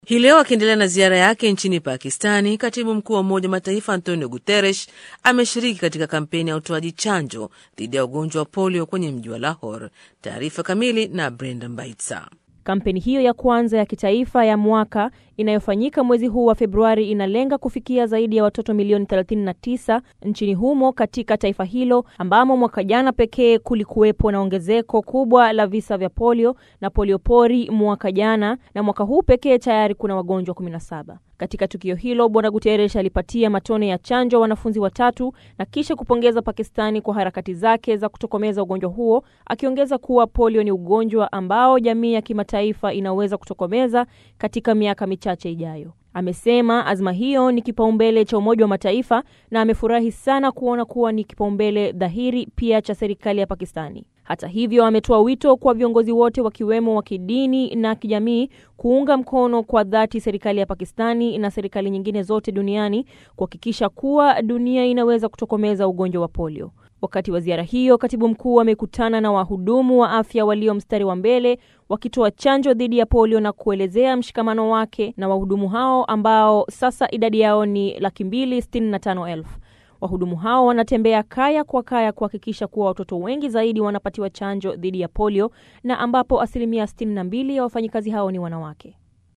Hii leo akiendelea na ziara yake nchini Pakistani, katibu mkuu wa Umoja wa Mataifa Antonio Guterres ameshiriki katika kampeni ya utoaji chanjo dhidi ya ugonjwa wa polio kwenye mji wa Lahore. Taarifa kamili na Brenda Mbaitsa. Kampeni hiyo ya kwanza ya kitaifa ya mwaka inayofanyika mwezi huu wa Februari inalenga kufikia zaidi ya watoto milioni 39 nchini humo katika taifa hilo ambamo mwaka jana pekee kulikuwepo na ongezeko kubwa la visa vya polio na poliopori mwaka jana, na mwaka huu pekee tayari kuna wagonjwa 17. Katika tukio hilo Bwana Guterres alipatia matone ya chanjo wanafunzi watatu na kisha kupongeza Pakistani kwa harakati zake za kutokomeza ugonjwa huo, akiongeza kuwa polio ni ugonjwa ambao jamii ya kimataifa inaweza kutokomeza katika miaka michache ijayo. Amesema azma hiyo ni kipaumbele cha Umoja wa Mataifa na amefurahi sana kuona kuwa ni kipaumbele dhahiri pia cha serikali ya Pakistani. Hata hivyo, ametoa wito kwa viongozi wote wakiwemo wa kidini na kijamii kuunga mkono kwa dhati serikali ya Pakistani na serikali nyingine zote duniani kuhakikisha kuwa dunia inaweza kutokomeza ugonjwa wa polio. Wakati wa ziara hiyo, katibu mkuu amekutana na wahudumu wa afya walio mstari wa mbele wakitoa chanjo dhidi ya polio na kuelezea mshikamano wake na wahudumu hao ambao sasa idadi yao ni laki mbili sitini na tano elfu. Wahudumu hao wanatembea kaya kwa kaya kuhakikisha kuwa watoto wengi zaidi wanapatiwa chanjo dhidi ya polio na ambapo asilimia 62 ya wafanyikazi hao ni wanawake.